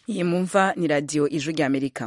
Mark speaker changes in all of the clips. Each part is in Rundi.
Speaker 1: iyi mumva ni radiyo ijwi ry'amerika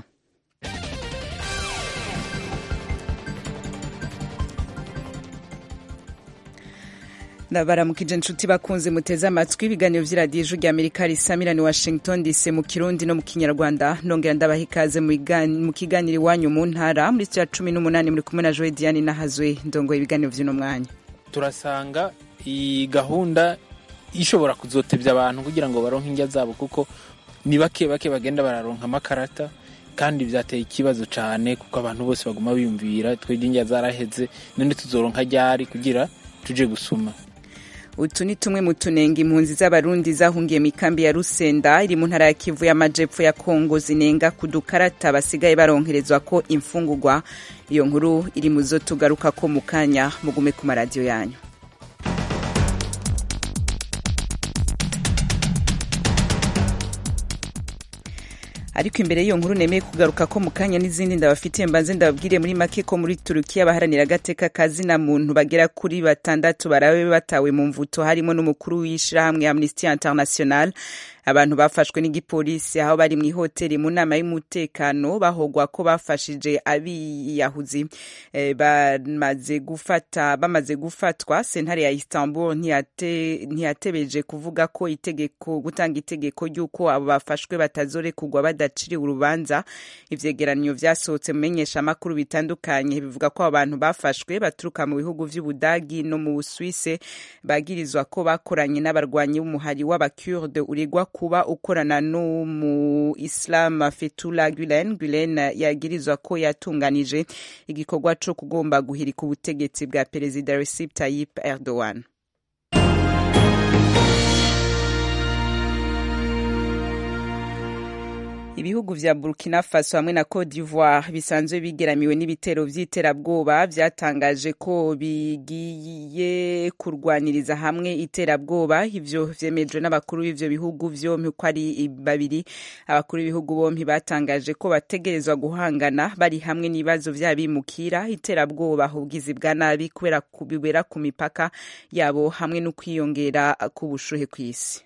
Speaker 1: baramukije inshuti bakunze muteze amatwi ibiganiro by'iradiyo ijwi ry'amerika risamirani washington dc mu kirundi no mu kinyarwanda nongera ndabaha ikaze mu kiganiro iwanyu mu ntara muri cya cumi n'umunani muri kumwe na joe diane nahazwe ndongoye ibiganiro by'uno mwanya
Speaker 2: turasanga iyi gahunda ishobora kuzotebya abantu kugira ngo baronke indya zabo kuko ni bake bake bagenda bararonka amakarata kandi byateye ikibazo cyane kuko abantu bose baguma biyumvira twebwe indya zaraheze none tuzoronka ryari kugira tuje gusuma
Speaker 1: utu ni tumwe mu tunenga impunzi z'abarundi zahungiye mu ikambi ya rusenda iri mu ntara ya kivu y'amajepfo ya kongo zinenga ku dukarata basigaye baronkerezwa ko imfungurwa iyo nkuru iri mu zo tugaruka ko mu kanya mugume ku maradiyo yanyu ariko imbere y'iyo nkuru nemeye kugaruka ko mu kanya n'izindi ndabafitiye mbanze ndababwire muri make ko muri turukiya abaharanira agateka kazina muntu bagera kuri batandatu barabe batawe mu mvuto harimo n'umukuru w'ishyirahamwe amnesty international abantu bafashwe n'igipolisi aho bari mu ihoteli mu nama y'umutekano bahogwa ko bafashije abiyahuzi e, bamaze gufata bamaze gufatwa sentare ya Istanbul ntiyate, ntiyatebeje kuvuga ko itegeko gutanga itegeko ry'uko abo bafashwe batazorekurwa badaciriwe urubanza ivyegeranyo vyasohotse mu menyeshamakuru bitandukanye bivuga ko abantu bafashwe baturuka mu bihugu vy'ubudagi no mu Busuwise bagirizwa ko bakoranye n'abarwanyi b'umuhari w'abakurde uregwa kuba ukorana n'umu Islam Fethullah Gulen Gulen yagirizwa ko yatunganije igikorwa co kugomba guhirika ubutegetsi bwa perezida Recep Tayyip Erdogan ibihugu vya Burkina Faso hamwe na Cote d'Ivoire bisanzwe bigeramiwe n'ibitero vy'iterabwoba vyatangaje ko bigiye kurwaniriza hamwe iterabwoba ivyo vyemejwe n'abakuru b'ivyo bihugu vyompi uko ari babiri abakuru b'ibihugu bompi batangaje ko bategerezwa guhangana bari hamwe n'ibibazo vy'abimukira iterabwoba ubugizi bwa nabi kubera bibera ku mipaka yabo hamwe no kwiyongera k'ubushuhe kw'isi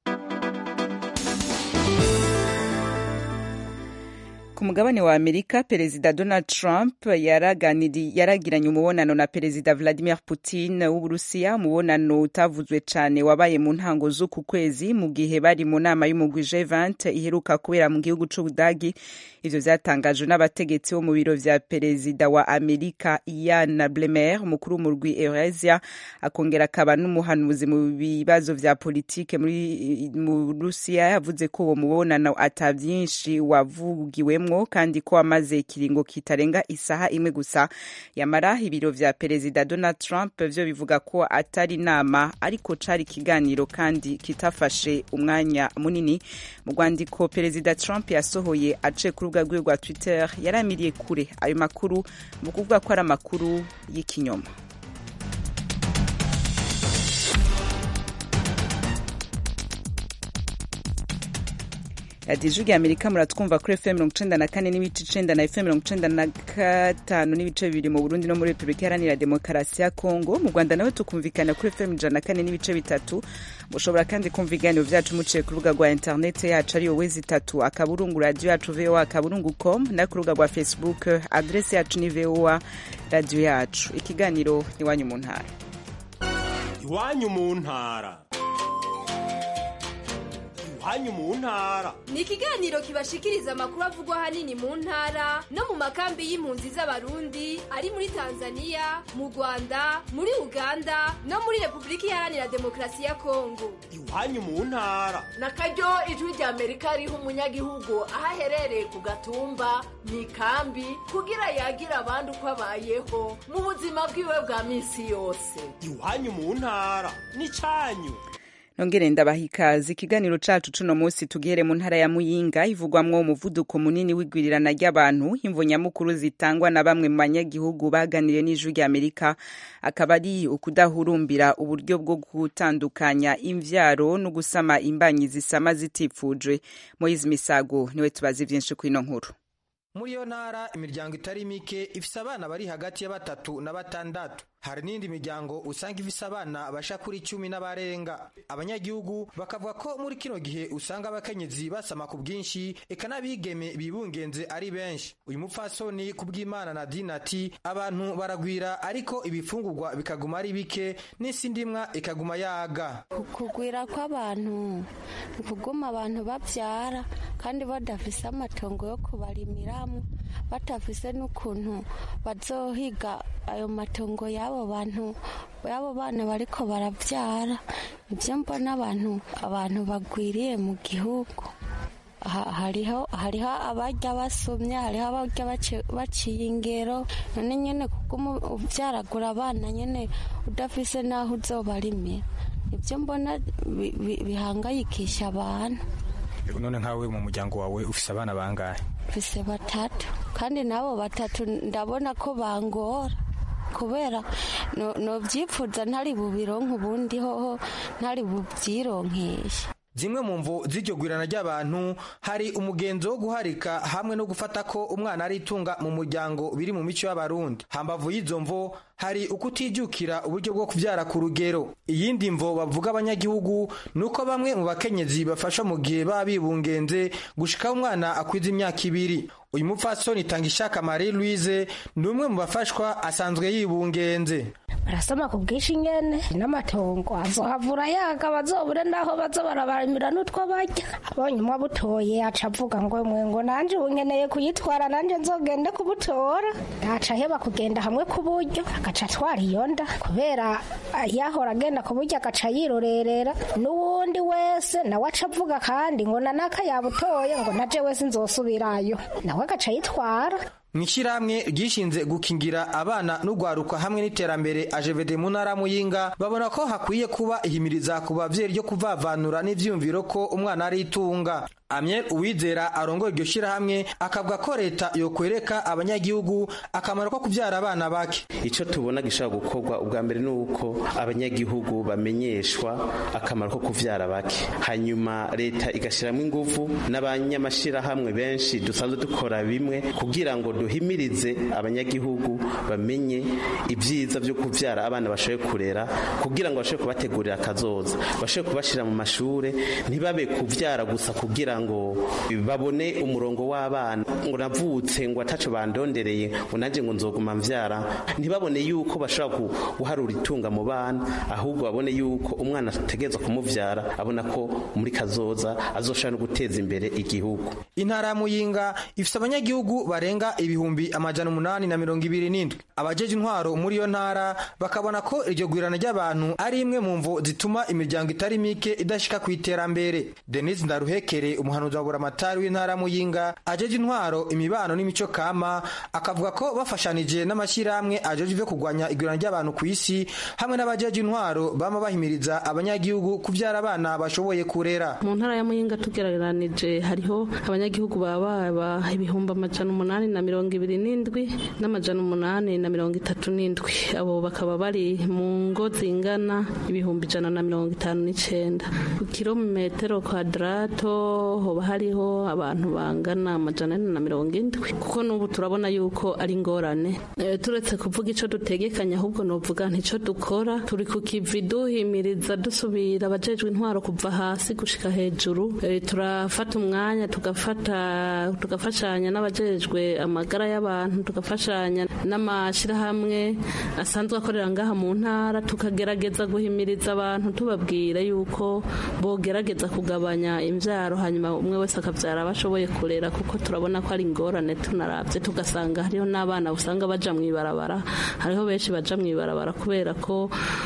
Speaker 1: ku mugabane wa amerika perezida donald trump yaragiranye umubonano na perezida vladimir putin w'uburusiya umubonano utavuzwe cyane wabaye mu ntango z'uku kwezi mu gihe bari mu nama y'umugwi g20 iheruka kubera mu gihugu c'ubudagi ivyo vyatangajwe n'abategetsi bo mu biro vya perezida wa amerika ian blemer umukuru w'umurwi eurasia akongera akaba n'umuhanuzi mu bibazo vya politike mu rusiya yavuze ko uwo mubonano ata vyinshi wavugiwemwo kandi ko amaze ikiringo kitarenga isaha imwe gusa yamara ibiro vya perezida donald trump vyo bivuga ko atari inama ariko cari ikiganiro kandi kitafashe umwanya munini mu rwandiko perezida trump yasohoye aciye ku rubuga rwiwe rwa twitter yaramiriye kure ayo makuru mu kuvuga ko ari amakuru y'ikinyoma radiyo ijwi rya amerika muratwumva kuri fm mirongo icenda na kane n'ibice icenda na fm mirongo icenda na gatanu n'ibice bibiri mu burundi no muri repubulika iharanira demokarasi ya kongo mu rwanda nawe tukumvikana kuri fm ijana na kane n'ibice bitatu mushobora kandi kumva ibiganiro vyacu muciye ku rubuga rwa interineti yacu ariyo wezi itatu akaburungu radiyo yacu voa akaburungu com no ku rubuga rwa facebook adresi yacu ni voa radiyo yacu ikiganiro iwanyu mu ntara
Speaker 3: iwanyu mu ntara iwanyu mu ntara
Speaker 4: ni ikiganiro kibashikiriza amakuru avugwa ahanini mu ntara no mu makambi y'impunzi z'abarundi ari muri tanzania mu rwanda muri uganda no muri repubulika iharanira demokarasi ya kongo
Speaker 3: iwanyu mu ntara
Speaker 5: na karyo ijwi rya amerika riha umunyagihugu aho aherereye ku gatumba mu ikambi kugira yagira abandi uko abayeho mu buzima bwiwe bwa minsi yose
Speaker 3: iwanyu mu ntara ni cyanyu
Speaker 1: nongere ndabaha ikaze ikiganiro cacu cuno munsi tugihere mu ntara ya muyinga ivugwamwo umuvuduko munini w'igwirirana ry'abantu imvo nyamukuru zitangwa na bamwe mu banyagihugu baganiriye n'ijwi rya amerika akaba ari ukudahurumbira uburyo bwo gutandukanya imvyaro no gusama imbanyi zisama zitifujwe moyizi misago niwe tubazi vyinshi kw'ino nkuru
Speaker 6: muri iyo ntara imiryango itari mike ifise abana bari hagati ya batatu na batandatu hari n'indi miryango usanga ifise abana basha kuri cumi n'abarenga abanyagihugu bakavuga ko muri kino gihe usanga abakenyezi basama ku bwinshi eka n'abigeme bibungenze ari benshi uyu mupfasoni ku bw'imana nadine ati abantu baragwira ariko ibifungurwa bikaguma ari bike n'isi ndimwa ikaguma yaga
Speaker 7: kugwira kw'abantu ni kuguma abantu babyara kandi badafise amatongo yo kubarimiramwo batafise n'ukuntu bazohiga ayo matongo y'abo bantu y'abo bana bariko barabyara ibyo mbona abantu abantu bagwiriye mu gihugu hariho hariho abarya basomye hariho abarya baciye ingero none nyine kuguma ubyaragura abana nyine udafise n'aho uzobarimira ibyo mbona bihangayikisha abantu
Speaker 6: none nkawe mu muryango wawe ufise abana bangahe
Speaker 7: mfise batatu kandi nabo batatu ndabona ko bangora kubera nobyifuza ntari bubironke ubundi hoho ntari bubyironkeshe
Speaker 6: zimwe mu mvo z'iryo gwirana ry'abantu hari umugenzo wo guharika hamwe no gufata ko umwana ari itunga mu muryango biri mu mico y'abarundi hambavu y'izo mvo hari ukutijukira uburyo bwo kubyara ku rugero iyindi mvo bavuga abanyagihugu ni uko bamwe mu bakenyezi bafasha mu gihe baba bibungenze gushikaho umwana akwiza imyaka ibiri uyu mupfasoni Tangishaka Marie Louise ni umwe mu bafashwa asanzwe yibungenze
Speaker 8: barasoma ku bwinshi nyene n'amatongo azohavura yaga bazobure naho baza barabarimira n'utwo barya abonye umwe abutoye aca avuga ngo mwe ngo nanje ubu nkeneye kuyitwara nanje nzogende kubutora aca aheba kugenda hamwe ku buryo agaca atwara iyo nda kubera yahora agenda ku buryo agaca yirorerera n'uwundi wese nawe aca avuga kandi ngo nanaka yabutoye ngo naje wese nzosubirayo nawe agaca yitwara
Speaker 6: mw'ishyirahamwe ryishinze gukingira abana n'urwaruka hamwe n'iterambere ajevede mu ntara muyinga babona ko hakwiye kuba ihimiriza ku bavyeyi ryo kuvavanura n'ivyumviro ko umwana ari itunga Amiel Uwizera arongoye iryo shyirahamwe akavuga ko leta yokwereka abanyagihugu akamaro ko kubyara abana bake
Speaker 9: icyo tubona gishobora gukorwa ubwa mbere ni uko abanyagihugu bamenyeshwa akamaro ko kubyara bake hanyuma leta igashyiramo ingufu n'abanyamashyirahamwe benshi dusanzwe dukora bimwe kugira ngo duhimirize abanyagihugu bamenye ibyiza byo kubyara abana bashoboye kurera kugira ngo bashobore kubategurira akazoza bashobore kubashyira mu mashuri ntibabe kubyara gusa kugira ngo babone umurongo w'abana ngo navutse ngo ataco bandondereye ngo nanjye ngo nzoguma mvyara ntibabone yuko bashobora guharura itunga mu bana ahubwo babone yuko umwana ategerezwa kumuvyara abona ko muri kazoza azoshobora no guteza imbere igihugu
Speaker 6: intara ya muyinga ifise abanyagihugu barenga ibihumbi amajana umunani na mirongo ibiri n'indwi abajeje intwaro muri iyo ntara bakabona ko iryo gwirana ry'abantu ari imwe mu mvo zituma imiryango itari mike idashika ku iterambere denise ndaruhekere umuhanuzi wa buramatari w'intara muyinga ajeje intwaro imibano n'imico kama akavuga ko bafashanije n'amashyirahamwe ajeje ivyo kurwanya igwirana ry'abantu ku isi hamwe n'abajeje intwaro bama bahimiriza abanyagihugu kuvyara abana bashoboye kurera
Speaker 10: mu ntara ya muyinga tugereranije hariho abanyagihugu baba ibihumbi amajana umunani na mirongo ibiri n'indwi n'amajana umunani na mirongo itatu n'indwi abo bakaba bari mu ngo zingana ibihumbi ijana na mirongo itanu n'icenda ku kilometero kwadarato hoba hariho abantu bangana amajana ane na mirongo indwi kuko n'ubu turabona yuko ari ingorane e, turetse kuvuga ico dutegekanya ahubwo novuga ntico dukora turi ku kivi duhimiriza dusubira abajejwe intwaro kuva hasi gushika hejuru e, turafata umwanya tugafata tugafashanya n'abajejwe amagara y'abantu tugafashanya n'amashirahamwe asanzwe akorera ngaha mu ntara tukagerageza guhimiriza abantu tubabwira yuko bogerageza kugabanya imvyaro hanyuma umwe wese akavyara abashoboye kurera kuko turabona ko ari ingorane tunaravye tugasanga hariho n'abana usanga baja mw'ibarabara hariho benshi baja mw'ibarabara kubera ko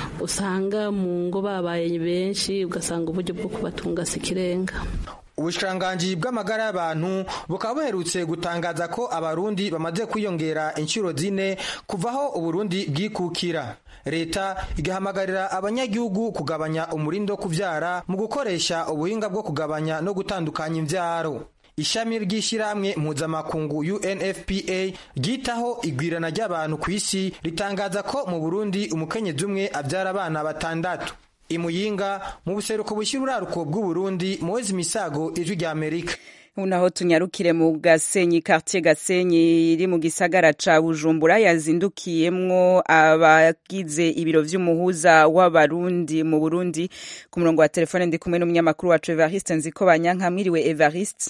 Speaker 10: usanga mu ngo babaye benshi ugasanga uburyo bwo kubatunga si ikirenga
Speaker 6: ubushikiranganji bw'amagara y'abantu bukaba buherutse gutangaza ko abarundi bamaze kwiyongera inshuro zine kuvaho uburundi bwikukira leta igahamagarira abanyagihugu kugabanya umurindi wo kuvyara mu gukoresha ubuhinga bwo kugabanya no gutandukanya imvyaro ishami ry'ishyirahamwe mpuzamakungu UNFPA ryitaho igwirana ry'abantu ku isi ritangaza ko mu Burundi umukenyezi umwe abyara abana batandatu imuyinga mu buseruko bushyira uraruko bw'u Burundi Moise Misago ijwi rya Amerika
Speaker 1: unaho tunyarukire mu gasenyi quartier gasenyi iri mu gisagara ca bujumbura yazindukiyemwo abagize ibiro vy'umuhuza w'abarundi mu burundi ku murongo wa telefone ndi kumwe n'umunyamakuru wacu evariste nziko banyanka mwiriwe evariste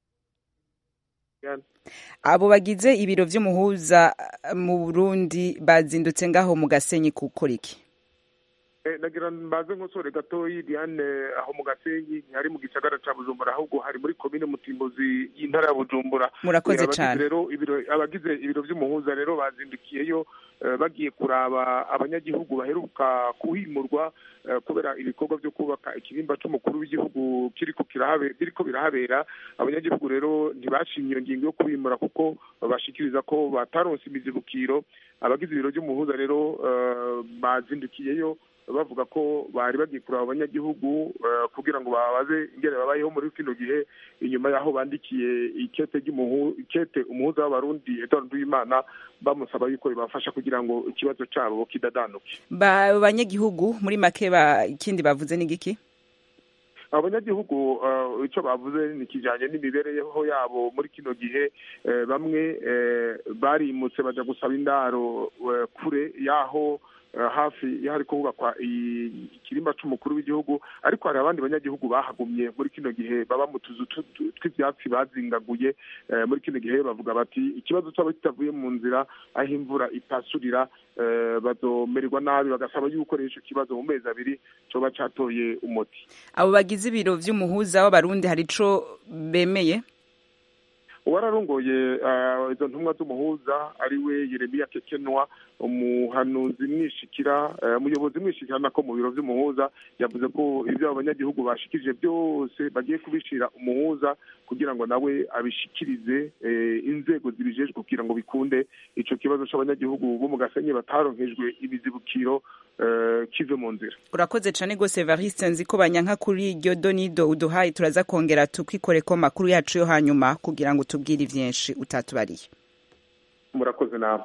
Speaker 1: abo bagize ibiro vy'umuhuza mu burundi bazindutse ngaho mu gasenyi gukora iki
Speaker 11: nagira mbaze nk'usore gatoyi diane aho mu gasenyi ntihari mu gisagara ca bujumbura ahubwo hari muri komine mutimbuzi y'intara ya bujumbura
Speaker 1: murakoze
Speaker 11: Abagize
Speaker 1: cane
Speaker 11: rero ibiro abagize ibiro vy'umuhuza rero bazindukiyeyo eh, bagiye kuraba abanyagihugu baheruka kuhimurwa eh, kubera ibikorwa vyo kubaka ikibimba c'umukuru w'igihugu kiriko kirahabe biriko birahabera abanyagihugu rero ntibashimye iyo ngingo yo kubimura kuko bashikiriza ko bataronse imizibukiro abagize ibiro vy'umuhuza rero eh, bazindukiyeyo bavuga ko bari bagiye kuraba abanyagihugu eh, kugira ngo babaze ingene babayeho muri kino gihe inyuma y'aho bandikiye ikete ry'umuhu ikete umuhuza w'abarundi Edouard Nduwimana bamusaba yuko bibafasha kugira ngo ikibazo cabo kidadanuke
Speaker 1: ba banyagihugu muri make ba ikindi bavuze ni giki
Speaker 11: abanyagihugu eh, ico bavuze ni kijanye n'imibereho yabo muri kino gihe eh, bamwe eh, barimutse baja gusaba indaro eh, kure y'aho eh, hafi y'ahari kubakwa i- ikirimba c'umukuru w'igihugu ariko hari abandi banyagihugu bahagumye muri kino gihe baba mu tuzu tu- tu- tw'ivyatsi bazingaguye eh, muri kino gihe bavuga bati ikibazo cabo kitavuye mu nzira aho imvura ipasurira eh, bazomererwa nabi bagasaba yuko rero ico kibazo mu mezi abiri coba catoye umuti
Speaker 1: abo bagize ibiro vy'umuhuza w'abarundi hari ico bemeye
Speaker 11: uwararongoye eh, izo ntumwa z'umuhuza ari we yeremiya kekenwa umuhanuzi mwishikira eh, umuyobozi mwishikira nako mu biro vy'umuhuza yavuze ko ivyo abo banyagihugu bashikirije byose bagiye kubishira umuhuza kugira ngo nawe abishikirize eh, inzego zibijejwe kugira ngo bikunde ico kibazo c'abanyagihugu bo mu gasenyi bataronkejwe ibizibukiro eh, kive mu nzira
Speaker 1: urakoze cane gose evariste nzi ko banyanka kuri iryo donido uduhaye turaza kongera tukwikoreko makuru yacu yo hanyuma kugira ngo tubwire ivyinshi utatubariye
Speaker 11: murakoze nawe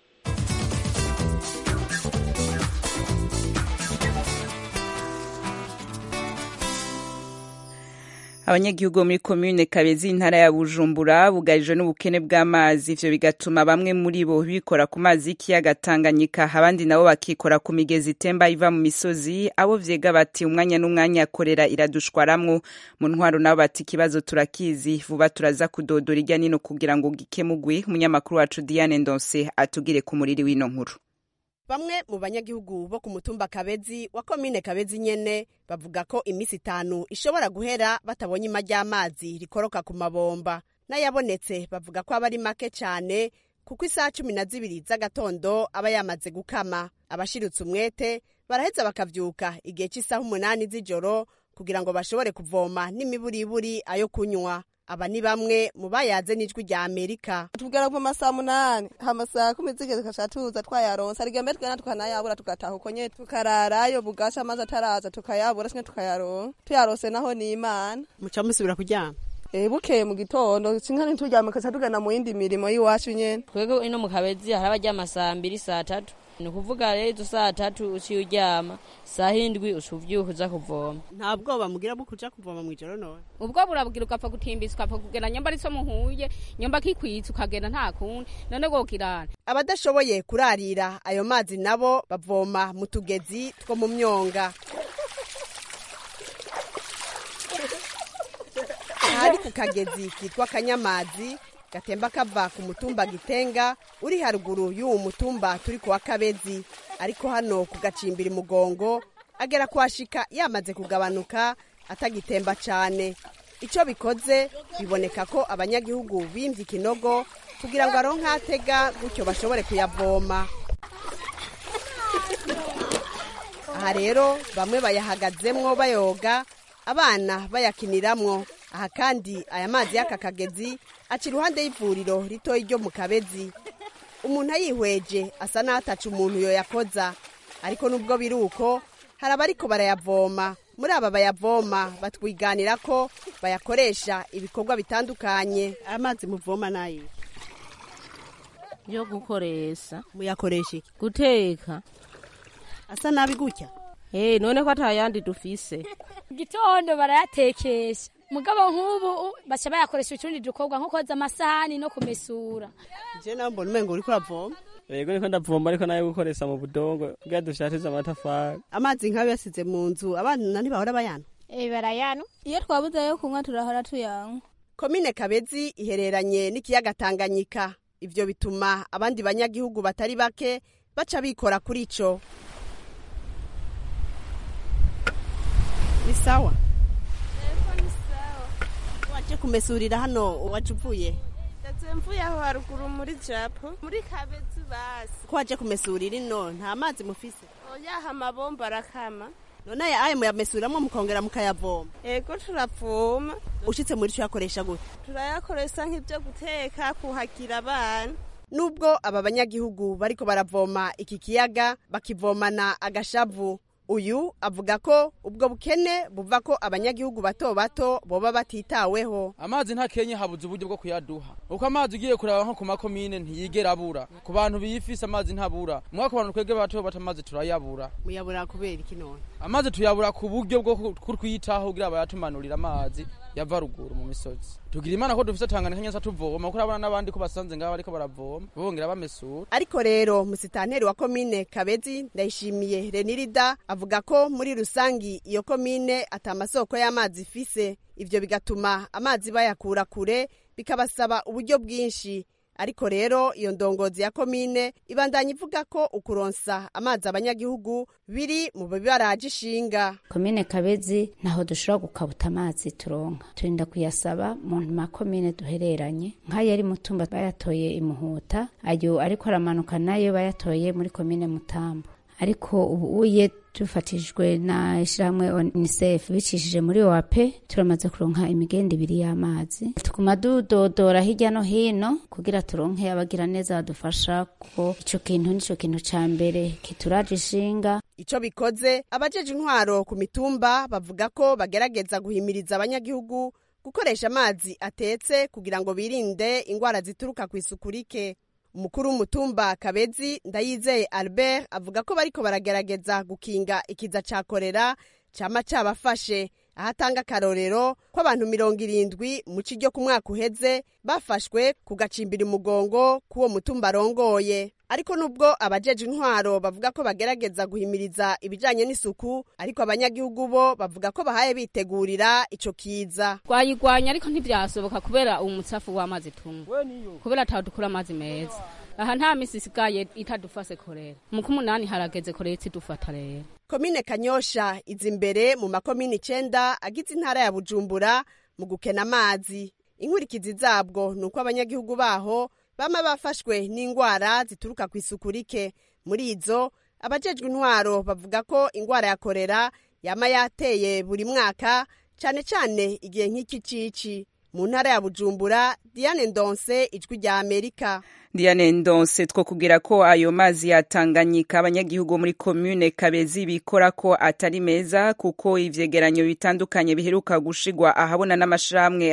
Speaker 1: abanyagihugu bo muri komine kabezi intara ya bujumbura bugarijwe n'ubukene bw'amazi ivyo bigatuma bamwe muri bo bikora ku mazi y'ikiyaga tanganyika abandi nabo bakikora ku migezi itemba iva mu misozi abo vyega bati umwanya n'umwanya korera iradushwaramwo mu ntwaro nabo bati ikibazo turakizi vuba turaza kudodora irya nino kugira ngo gikemugwe umunyamakuru wacu diane ndonse atugire ku muriri w'ino nkuru
Speaker 12: bamwe mu banyagihugu bo ku mutumba kabezi wa komine kabezi nyene bavuga ko iminsi itanu ishobora guhera batabonye ima ry'amazi rikoroka ku mabomba n'ayabonetse bavuga ko aba ari make cyane kuko isaha cumi na zibiri z'agatondo aba yamaze gukama abashiritse umwete baraheza bakavyuka igihe cy'isaha umunani z'ijoro kugira ngo bashobore kuvoma n'imiburiburi ayo kunywa aba ni bamwe mu bayaze n'ijwi rya amerika
Speaker 13: tubwira kuva amasaha munani hama saa kumi zigeze tugaca tuza twayaronsa rigembe twena tukanayabura tugataha uko nyene tukararayo bugasha amazi ataraza tukayabura sinye tukayaronka tuyarose naho ni imana
Speaker 12: muca musubira kuryama
Speaker 13: Eh, bukeye mu gitondo sinka ntituryama kaca tugana mu yindi mirimo y'iwacu nyene
Speaker 14: twebwe ino mu kabezi hari abaryama saa mbiri saa tatu ni ukuvuga rero izo saa tatu uciye uryama saa hindwi uca uvyuka uza kuvoma
Speaker 12: nta bwoba mugira bwo kuja kuvoma mw'ijoro none
Speaker 15: ubwo burabwira ugapfa gutimbisa ukapfa kugenda nyamba ariso muhuye nyamba kikwitsa ukagenda nta kundi none gokirana
Speaker 12: abadashoboye kurarira ayo mazi nabo bavoma mu tugezi two mu myonga ahari ku kagezi kitwa kanyamazi gatemba kava ku mutumba gitenga uri haruguru y'uwo mutumba turi kuwa kabezi ariko hano ku gacimbiri mugongo agera kuhashika yamaze kugabanuka atagitemba cyane icyo bikoze biboneka ko abanyagihugu bimvye ikinogo kugira ngo aronke atega gutyo bashobore kuyavoma aha rero bamwe bayahagazemwo bayoga abana bayakiniramwo aha kandi aya mazi y'aka kagezi aca iruhande y'ivuriro ritoyi ryo mu kabezi umuntu ayihweje asa n'ataca umuntu yoyakoza ariko nubwo biri uko hari abariko barayavoma muri aba bayavoma batwiganira ko bayakoresha ibikorwa bitandukanye amazi muvoma nayo
Speaker 16: yo gukoresha
Speaker 12: muyakoresha iki
Speaker 16: guteka
Speaker 12: asa nabi gutya
Speaker 16: Eh, none ko atayandi dufise
Speaker 17: gitondo barayatekesha mugabo nk'ubu baca bayakoresha utundi dukorwa nko koza amasahani no kumesura
Speaker 12: je nawe mbona umengo uriko uravoma
Speaker 18: yego niko ndavoma ariko nayo gukoresha mu budongo kugira dushatize amatafari
Speaker 12: amazi nk'ayo yasize mu nzu abana ntibahora bayana
Speaker 19: Eh, barayano iyo twabuze yo kunywa turahora tuyanywa
Speaker 12: komine kabezi ihereranye n'ikiyaga tanganyika ivyo bituma abandi banyagihugu batari bake baca bikora kuri ico ni sawa waje kumesurira hano waje uvuye
Speaker 19: ndetse mvuye aho haruguru muri japo muri kabezi basi
Speaker 12: ko waje kumesurira ino nta mazi mufise
Speaker 19: oyaha amabomba arakama
Speaker 12: none aya ayo muyamesuriramwo mukongera mukayavoma
Speaker 19: ego turavoma
Speaker 12: ushitse muri co yakoresha gute
Speaker 19: turayakoresha nk'ibyo guteka kuhagira abana
Speaker 12: nubwo aba banyagihugu bariko baravoma iki kiyaga bakivomana agashavu uyu avuga ko ubwo bukene buva ko abanyagihugu bato bato boba batitaweho
Speaker 20: amazi nta kenye habuze uburyo bwo kuyaduha uko amazi ugiye kuraba nko ku makomine ntiyigera abura ku bantu biyifise amazi ntabura mwaka abantu twebwe bato bato amazi turayabura
Speaker 12: muyabura kubera iki none
Speaker 20: amazi tuyabura ku buryo bwo kurwitaho kugira bayatumanurira amazi yava ruguru mu misozi tugira imana ko dufise tanganyika nyasa tuvoma kuko urabona n'abandi ko basanze ngaho bariko baravoma bongera bamesura
Speaker 12: ariko rero musitanteri wa komine kabezi ndayishimiye renirida avuga ko muri rusangi iyo komine ata masoko y'amazi ifise ivyo bigatuma amazi bayakura kure bikabasaba uburyo bwinshi ariko rero iyo ndongozi ya komine ibandanya ivuga ko ukuronsa amazi abanyagihugu biri mu bibaraje ishinga
Speaker 21: komine kabezi ntaho dushobora gukabuta amazi turonka turinda kuyasaba mu makomine duhereranye nk'ayo ari mutumba bayatoye imuhuta ayo ariko aramanuka nayo bayatoye muri komine mutambo ariko ubu uye dufatishijwe na ishyirahamwe unicef bicishije muri oap turamaze kuronka imigenda ibiri y'amazi tuguma dudodora hirya no hino kugira turonke abagira neza badufasha ko ico kintu nico kintu ca mbere kituraje ishinga
Speaker 12: ico bikoze abajeje intwaro ku mitumba bavuga ko bagerageza guhimiriza abanyagihugu gukoresha amazi atetse kugira ngo birinde ingwara zituruka ku isuku rike umukuru w'umutumba kabezi ndayizeye albert avuga ko bariko baragerageza gukinga ikiza ca korera cama cabafashe aho atanga akarorero ko abantu mirongo irindwi mu ci ryo ku mwaka uheze bafashwe ku gacimbira umugongo k'uwo mutumba arongoye ariko nubwo abajeje intwaro bavuga ko bagerageza guhimiriza ibijanye n'isuku ariko abanyagihugu bo bavuga ko bahaye bitegurira ico kiza
Speaker 15: twayigwanya ariko ntibyasoboka kubera umutsafu w'amazi tunywa kubera ataho dukura amazi meza aha nta misi isigaye itadufase korera mu kumunani harageze korera itidufata rero
Speaker 12: komine kanyosha iza imbere mu makomine icenda agize intara ya bujumbura mu gukena amazi inkurikizi zabwo ni uko abanyagihugu baho bama bafashwe n'ingwara zituruka ku isuku rike muri izo abajejwe intwaro bavuga ko ingwara ya korera yama yateye buri mwaka cane cane igihe nk'iki cici mu ntara ya bujumbura diane ndonse ijwi rya amerika
Speaker 1: Diane Ndonse two kugira ko ayo mazi yatanganyika abanyagihugu muri commune Kabezi bikora ko atari meza kuko ivyegeranyo bitandukanye biheruka gushigwa ahabona n'amashramwe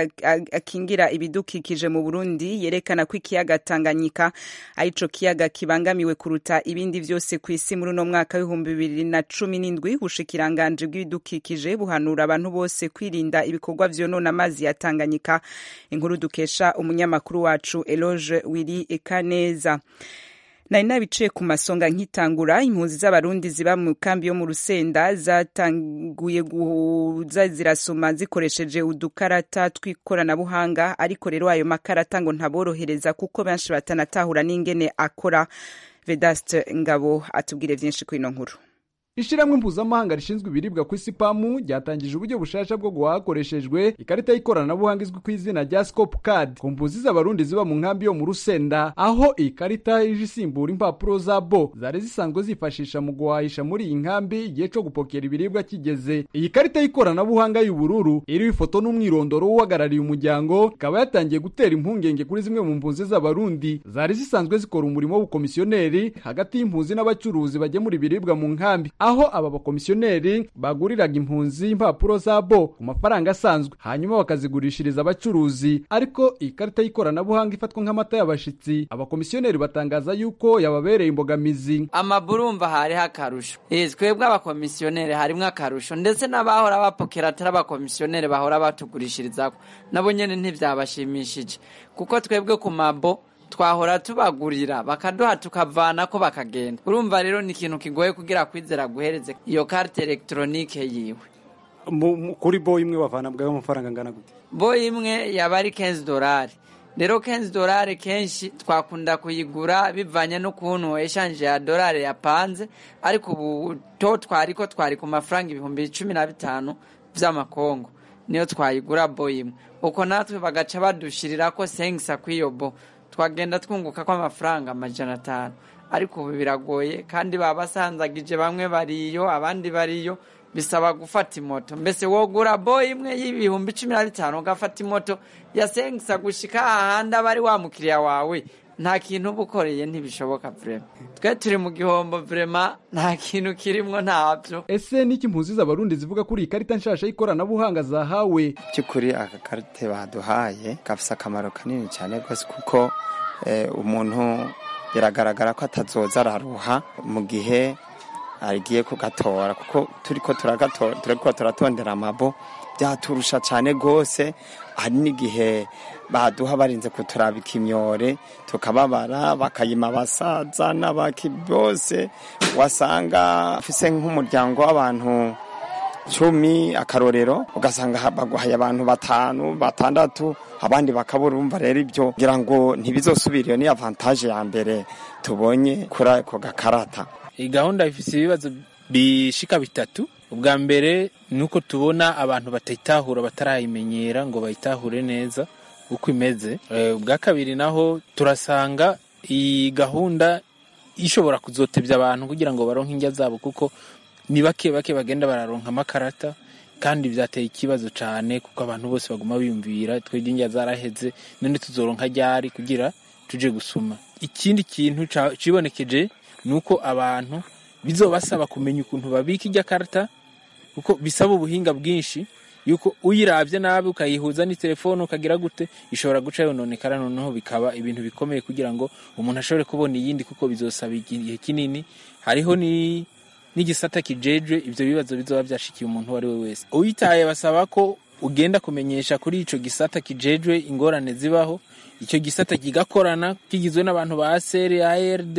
Speaker 1: akingira ibidukikije mu Burundi yerekana ko ikiyaga Tanganyika arico kiyaga kibangamiwe kuruta ibindi vyose ku isi muri no mwaka w'ibihumbi bibiri na cumi n'indwi bushikiranganje bw'ibidukikije buhanura abantu bose kwirinda ibikorwa vyonona amazi ya Tanganyika inkuru dukesha umunyamakuru wacu Eloge Willy Ekaneza nari nabiciye ku masonga nkitangura impunzi z'abarundi ziba mu kambi yo mu rusenda zatanguye guza zirasoma zikoresheje udukarata tw'ikoranabuhanga ariko rero ayo makarata ngo ntaborohereza kuko benshi batanatahura n'ingene akora vedaste ngabo atubwire vyinshi kuri ino nkuru
Speaker 22: ishiramwe mpuzamahanga rishinzwe ibiribwa ku isi pamu ryatangije uburyo bushasha bwo guhaha hakoreshejwe ikarita y'ikoranabuhanga izwi ku izina rya scope card ku mpunzi z'abarundi ziba mu nkambi yo mu rusenda aho iyi karita ije isimbura impapuro za bo zari zisanzwe zifashisha mu guhahisha muri iyi nkambi igihe co gupokera ibiribwa kigeze iyi karita y'ikoranabuhanga y'ubururu iriho ifoto n'umwirondoro w'uhagarariye umuryango ikaba yatangiye gutera impungenge kuri zimwe mu mpunzi z'abarundi zari zisanzwe zikora umurimo w'ubukomisiyoneri hagati y'impunzi n'abacuruzi bagemura ibiribwa mu nkambi aho aba bakomisiyoneri baguriraga impunzi impapuro za bo ku mafaranga asanzwe hanyuma bakazigurishiriza abacuruzi ariko iyi karita y'ikoranabuhanga ifatwa nk'amata y'abashitsi abakomisiyoneri batangaza yuko yababereye imbogamizi
Speaker 2: amaburumva hariho akarusho eh twebwe abakomisiyoneri harimwo akarusho ndetse n'abahora bapokera atari abakomisiyoneri bahora batugurishirizako nabo nyene ntivyabashimishije kuko twebwe ku mabo twahora tubagurira bakaduha tukavanako bakagenda urumva rero ni ikintu kigoye kugira kwizera guhereze iyo carte electronique yiwe
Speaker 4: kuri bo imwe bavana bwawe amafaranga angana gute
Speaker 2: bo imwe yaba ari 15 dolari rero 15 dolari kenshi twakunda kuyigura bivanye n'ukuntu eshanje ya dolari yapanze ariko ubu to twari ko twari ku mafaranga ibihumbi cumi na bitanu vy'amakongo niyo twayigura bo imwe uko natwe bagaca badushirira ko sengisa kw'iyo bo twagenda twunguka ko amafaranga amajana atanu ariko ubu biragoye kandi baba basanzagije bamwe bariyo abandi bariyo bisaba gufata imoto mbese wogura bo imwe y'ibihumbi cumi na bitanu ugafata imoto yasengisa gushika ahandi aba ari wa mukiriya wawe nta kintu uba ukoreye ntibishoboka vrema twe turi mu gihombo vrema nta kintu kirimwo ntabyo
Speaker 22: ese niki impunzi z'abarundi zivuga kuri iyi karita nshasha y'ikoranabuhanga zahawe
Speaker 23: by'ukuri aka karite baduhaye gafise akamaro kanini cyane rwose kuko umuntu biragaragara ko atazoza araruha mu gihe agiye kugatora kuko turiko turagatora turiko turatondera amabo byaturusha cyane rwose hari n'igihe baduha barinze kuturabika imyore tukababara bakayima abasaza n'abaki bose wasanga ufise nk'umuryango w'abantu cumi akarorero ugasanga baguhaye abantu batanu batandatu abandi bakabura urumva rero ibyo kugira ngo ntibizosubire iyo ni avantaje ya mbere tubonye kuri ako gakarata
Speaker 24: iyi gahunda ifite ibibazo bishika bitatu ubwa mbere ni uko tubona abantu batayitahura batarayimenyera ngo bayitahure neza uko imeze ubwa kabiri naho turasanga iyi gahunda ishobora kuzotebya abantu kugira ngo baronke indya zabo kuko ni bake bake bagenda bararonka amakarata kandi byateye ikibazo cyane kuko abantu bose baguma biyumvira twebwe indya zaraheze none tuzoronka ryari kugira tuje gusuma ikindi kintu cibonekeje ni uko abantu bizobasaba kumenya ukuntu babika ijya karita kuko bisaba ubuhinga bwinshi yuko uyirabye nabi ukayihuza n'itelefone ukagira gute ishobora guca yononekara noneho bikaba ibintu bikomeye kugira ngo umuntu ashobore kubona iyindi kuko bizosaba igihe kinini hariho ni n'igisata kijejwe ivyo bibazo bizoba vyashikiye umuntu uwo ari we wese uyitaye basaba ko ugenda kumenyesha kuri ico gisata kijejwe ingorane zibaho icyo gisata kigakorana kigizwe n'abantu ba seri ARD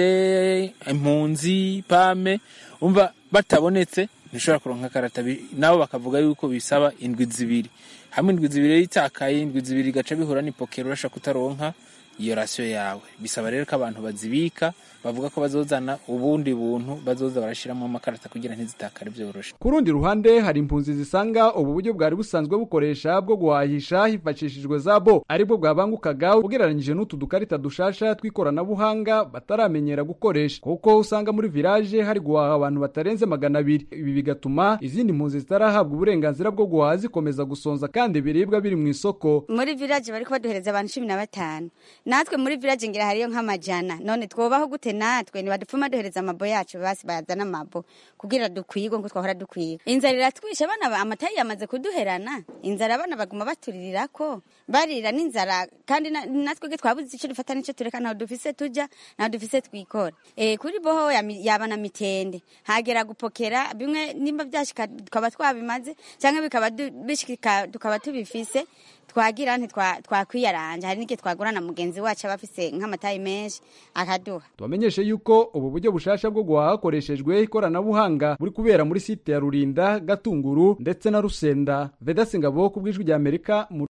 Speaker 24: impunzi pame umva batabonetse ntushobora kuronka karata nabo bakavuga yuko bisaba indwi zibiri hamwe indwi zibiri yitakaye indwi zibiri gaca bihura n'ipokero urashaka kutaronka iyo rasiyo yawe bisaba rero ko abantu bazibika bavuga ko bazozana ubundi buntu bazoza barashiramo amakarata kugira ntizitakare byoroshe
Speaker 22: ku rundi ruhande hari impunzi zisanga ubu buryo bwari busanzwe bukoresha bwo guhahisha hifashishijwe za bo aribwo bwabangukaga ugereranyije n'utu dukarita dushasha tw'ikoranabuhanga bataramenyera gukoresha kuko usanga muri village hari guhaha abantu batarenze magana abiri ibi bigatuma izindi mpunzi zitarahabwa uburenganzira bwo guhaha zikomeza gusonza kandi ibiribwa biri mu isoko
Speaker 25: muri village bariko baduhereza abantu cumi na batanu natwe muri village ngira hariyo nk'amajana none twobaho gute natwe ntibadupfuma duhereza amabo yacu basi bayazana amabo kugira dukwigwe nkuko twahora dukwiga inzara iratwishe abana amatayi yamaze kuduherana inzara abana baguma baturirako barira n'inzara kandi natwe ge twabuze icyo dufata n'icyo tureka ntaho dufise tuja ntaho dufise twikora e, kuri boho yaba na mitende hagera gupokera bimwe nimba byashika tukaba twabimaze cyangwa bikaba bishika tukaba tubifise twagira ntitwakwiyaranja hari n'igihe twagura na mugenzi wacu aba afise nk'amatayi menshi akaduha
Speaker 22: tubamenyeshe yuko ubu buryo bushasha bwo guhaha hakoreshejwe ikoranabuhanga buri kubera muri site ya rurinda gatunguru ndetse na rusenda vedasi ngabo ku bw'ijwi rya amerika mu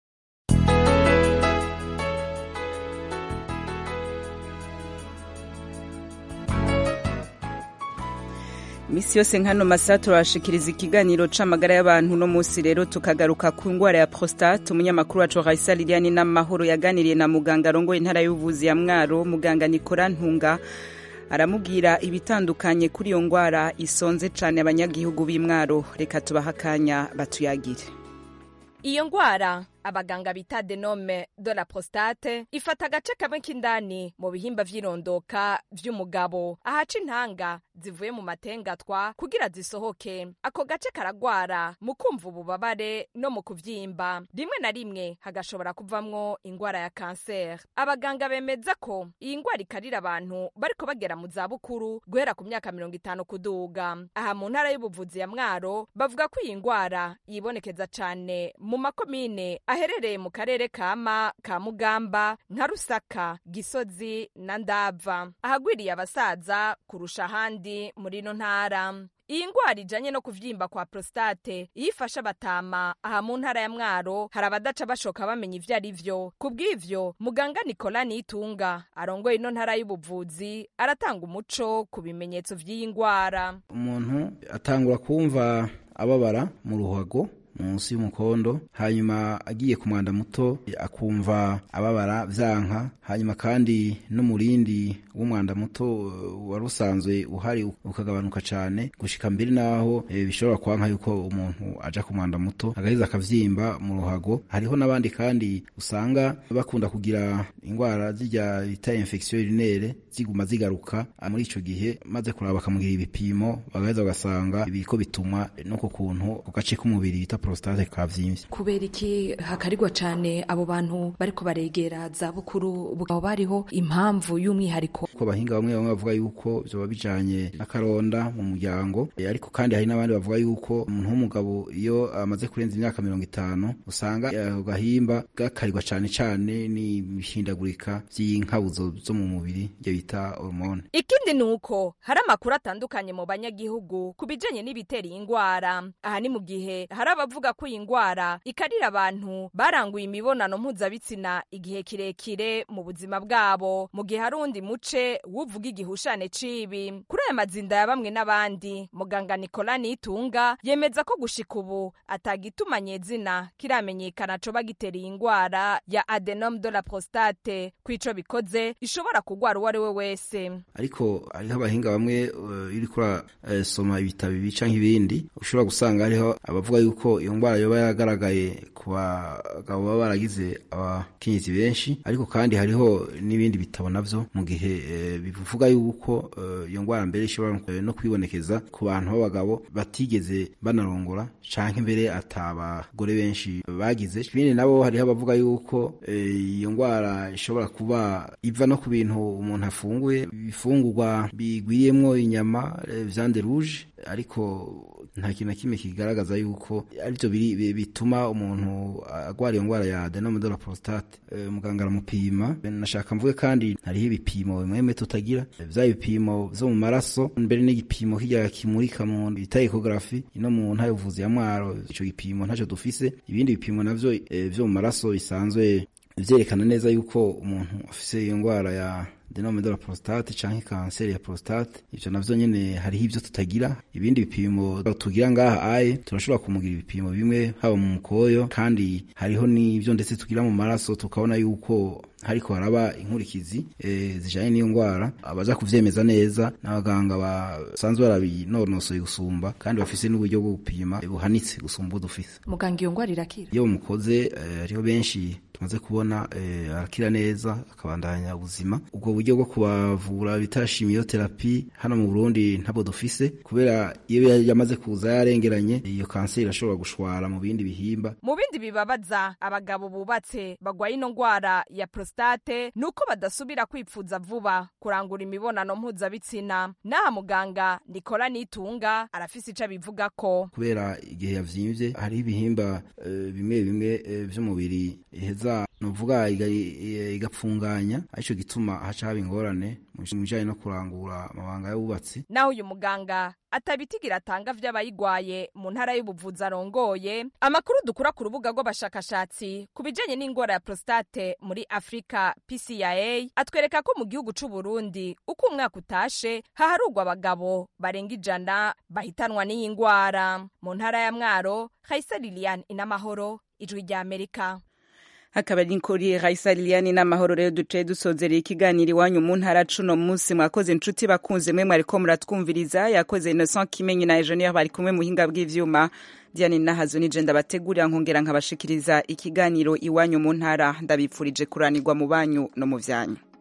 Speaker 1: misi yose nkano masaha turabashikiriza ikiganiro c'amagara y'abantu no musi rero tukagaruka ku ngwara ya prostate umunyamakuru wacu Raisa Liliane n'amahoro yaganiriye na muganga arongoye intara y'ubuvuzi ya Mwaro muganga Nikora Ntunga aramubwira ibitandukanye kuri iyo ngwara isonze cane abanyagihugu b'Imwaro reka tubaha akanya batuyagire
Speaker 26: iyo ngwara
Speaker 3: abaganga bita adenome de la prostate ifata agace kamwe k'indani mu bihimba vy'irondoka vy'umugabo ahaca intanga zivuye mu matengatwa kugira zisohoke ako gace karagwara mu kumva ububabare no mu kuvyimba rimwe na rimwe hagashobora kuvamwo ingwara ya kanseri abaganga bemeza ko iyi ngwara ikarira abantu bariko bagera mu zabukuru guhera ku myaka mirongo itanu kuduga aha mu ntara y'ubuvuzi ya mwaro bavuga ko iyi ngwara yibonekeza cane mu makomine aherereye mu karere kama ka mugamba nka rusaka gisozi na ndava ahagwiriye abasaza kurusha ahandi muri ino ntara iyi ngwara ijanye no kuvyimba kwa prostate iyo ifashe abatama aha mu ntara ya mwaro hari abadaca bashoka bamenya ivyo ari vyo ku bw'ivyo muganga nikola nitunga arongoye ino ntara y'ubuvuzi aratanga umuco ku bimenyetso vy'iyi ngwara
Speaker 5: umuntu atangura kumva ababara mu ruhago munsi y'umukondo hanyuma agiye ku mwanda muto akumva ababara vyanka hanyuma kandi n'umurindi w'umwanda muto wari usanzwe uhari ukagabanuka cane gushika mbere naho e, bishobora kwanka yuko umuntu aja ku mwanda muto agaheza akavyimba mu ruhago hariho n'abandi kandi usanga bakunda kugira ingwara zirya bita infection urinaire ziguma zigaruka muri ico gihe maze kuraba bakamugira ibipimo bagaheza bagasanga biriko bituma no ku kuntu ku gace k'umubiri bita prostate kavyimvye
Speaker 3: kubera iki hakarirwa cane abo bantu bariko baregera za bukuru bukaba bariho impamvu y'umwihariko
Speaker 5: ko abahinga bamwe bamwe bavuga yuko vyoba bijanye n'akaronda mu muryango e, ariko kandi hari n'abandi bavuga yuko umuntu w'umugabo iyo amaze kurenza imyaka mirongo itanu usanga ako gahimba gakarirwa cane cane n'ibihindagurika vy'inkabuzo zo mu mubiri ivyo bita hormone
Speaker 3: ikindi ni uko hari amakuru atandukanye mu banyagihugu ku bijanye n'ibitera iyi ngwara aha ni mu gihe hari abavuga ko iyi ngwara ikarira abantu baranguye imibonano mpuzabitsina igihe kirekire mu buzima bwabo mu gihe hari undi muce wuvuga igihushane cibi kuri aya mazinda ya bamwe n'abandi muganga nikola nitunga yemeza ko gushika ubu atagituma nyezina kiramenyekana coba gitera iyi ngwara ya adenome de la prostate kwico bikoze ishobora kugwara uwo ari we wese
Speaker 5: ariko hariho abahinga bamwe uh, iri kura uh, soma ibitabo bica nk'ibindi ushobora gusanga hariho abavuga yuko iyo ngwara yoba yaragaragaye ku bagabo baba baragize abakenyezi benshi ariko kandi hariho n'ibindi bitabo navyo mu gihe eh, bivuga yuko iyo uh, ngwara mbere ishobora no kwibonekeza ku bantu b'abagabo batigeze banarongora canke mbere atabagore benshi bagize ibindi nabo hariho abavuga yuko iyo ngwara ishobora kuba iva no ku bintu umuntu afunguye ibifungurwa bigwiriyemwo inyama viande rouge ariko nta kintu na kimwe kigaragaza yuko arivyo bituma umuntu agwara iyo ngwara ya adenome de la prostate e, muganga aramupima nashaka mvuge kandi hariho ibipimo bimwe tutagira vya bipimo vyo mu maraso mbere n'igipimo kirya kimurika mu bita ecography ino mu ntara y'ubuvuzi ya mwaro ico gipimo ntaco dufise ibindi bipimo navyo e, vyo mu maraso bisanzwe vyerekana neza yuko umuntu afise iyo ngwara ya adenome de la prostate canke kanseri ya prostate ivyo navyo nyene hariho ivyo tutagira ibindi bipimo tugira ngaha aye turashobora kumugira ibipimo bimwe haba mu mukoyo kandi hariho n'ivyo ndetse tugira mu maraso tukabona yuko hariko haraba inkurikizi e, zijanye n'iyo ngwara abaza kuvyemeza neza n'abaganga basanzwe barabinonosoye gusumba kandi bafise n'uburyo bwo gupima buhanitse gusumba dufise
Speaker 3: muganga iyo ngwara irakira
Speaker 5: iyo mukoze hariho e, benshi tumaze kubona e, arakira neza akabandanya ubuzima ubwo buryo bwo kubavura bita chimiotherapy hano mu Burundi ntabwo dufise kubera iyo yamaze kuza yarengeranye iyo kanseri irashobora gushwara mu bindi bihimba
Speaker 3: mu bindi bibabaza abagabo bubatse bagwaye ino ngwara ya prostate nuko badasubira kwipfuza vuba kurangura imibonano mpuzabitsina naha muganga Nikola Nitunga arafise ico abivuga ko
Speaker 5: kubera igihe yavyimvye hariho ibihimba uh, bimwe bimwe uh, vy'umubiri iheza nuvuga igapfunganya arico gituma haca haba ingorane mu bijanye no kurangura amabanga y'abubatsi
Speaker 3: naho uyu muganga atabitigira atanga vy'abayigwaye mu ntara y'ubuvuzi arongoye amakuru dukura ku rubuga rw'abashakashatsi ku bijanye n'ingwara ya prostate muri afurika pcia atwereka ko mu gihugu c'u burundi uko umwaka utashe haharugwa abagabo barenga ijana bahitanwa n'iyi ngwara mu ntara ya mwaro haisa lilian inamahoro ijwi rya amerika
Speaker 1: akaba ari kuri Raisa Liliane n'amahoro rero duce dusozereye ikiganiro iwanyu mu ntara cuno munsi mwakoze inshuti bakunze mwe mwariko muratwumviriza yakoze Innocent Kimenyi na Eugenie bari kumwe muhinga bw'ivyuma Diane Nahazo nije ndabategurira nkongera nkabashikiriza ikiganiro iwanyu mu ntara ndabipfurije kuranirwa mu banyu no mu vyanyu